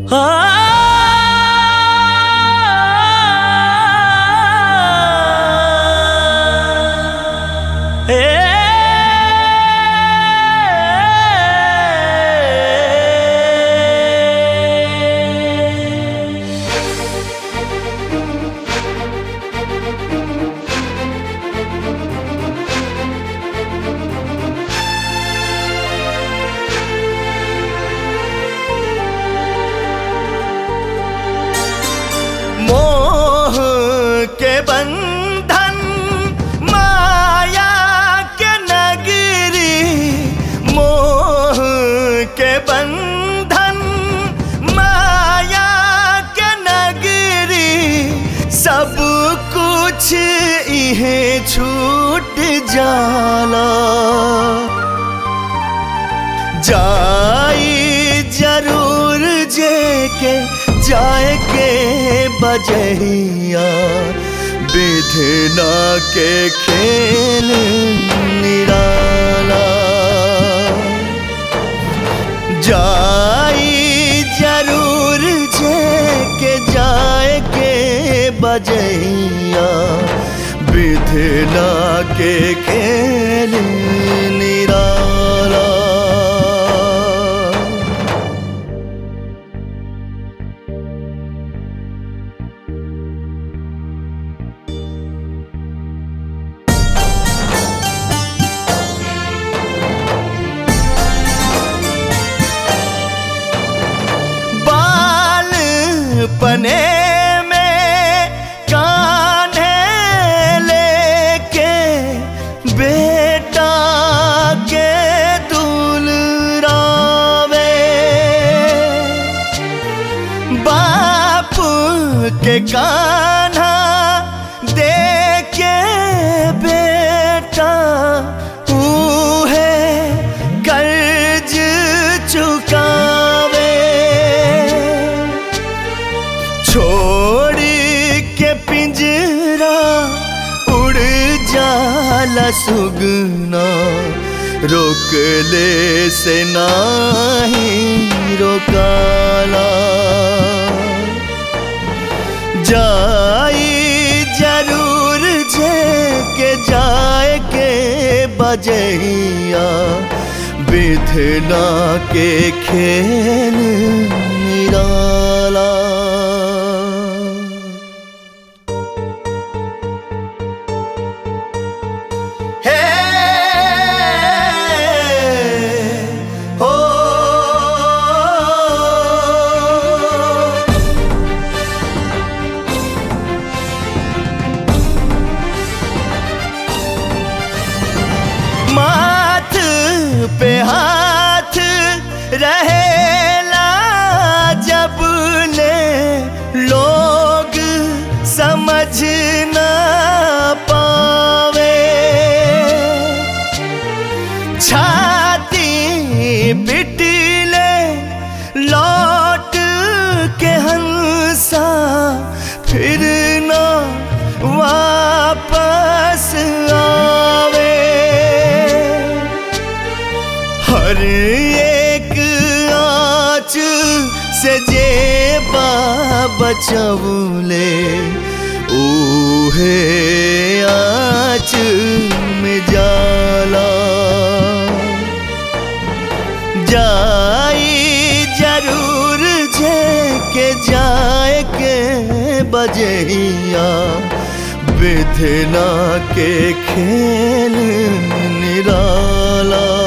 मोह के बंधन माया के नगरी मोह के बंधन माया के नगरी सब कुछ इहे छूट जाला जाई जरूर जे के जाए के बजहिया विधना के खेल निराला जाई जरूर जे के जाए के बजहिया विधना के खेल निराला बाल पने में कान्हे लेके बेटा के दुलरावे बाप के कान्हा देके बेटा है कर्ज चुकावे छोड़ के पिंजरा उड़ जाला सुगना रोक ले से नाही रोकाला जाई जरूर जे के जाए के बजहिया विधना के खेल निराला हे हो माथ पे हाथ रहेला जब ले लोग समझ ना पावे छाती पिटले लौट के हंसा फिर ना वापस आवे हर एक आँच से जे बचवले ऊहे आँच में जाला जाई जरूर जे के जाए के बजहिया विधना के खेल निराला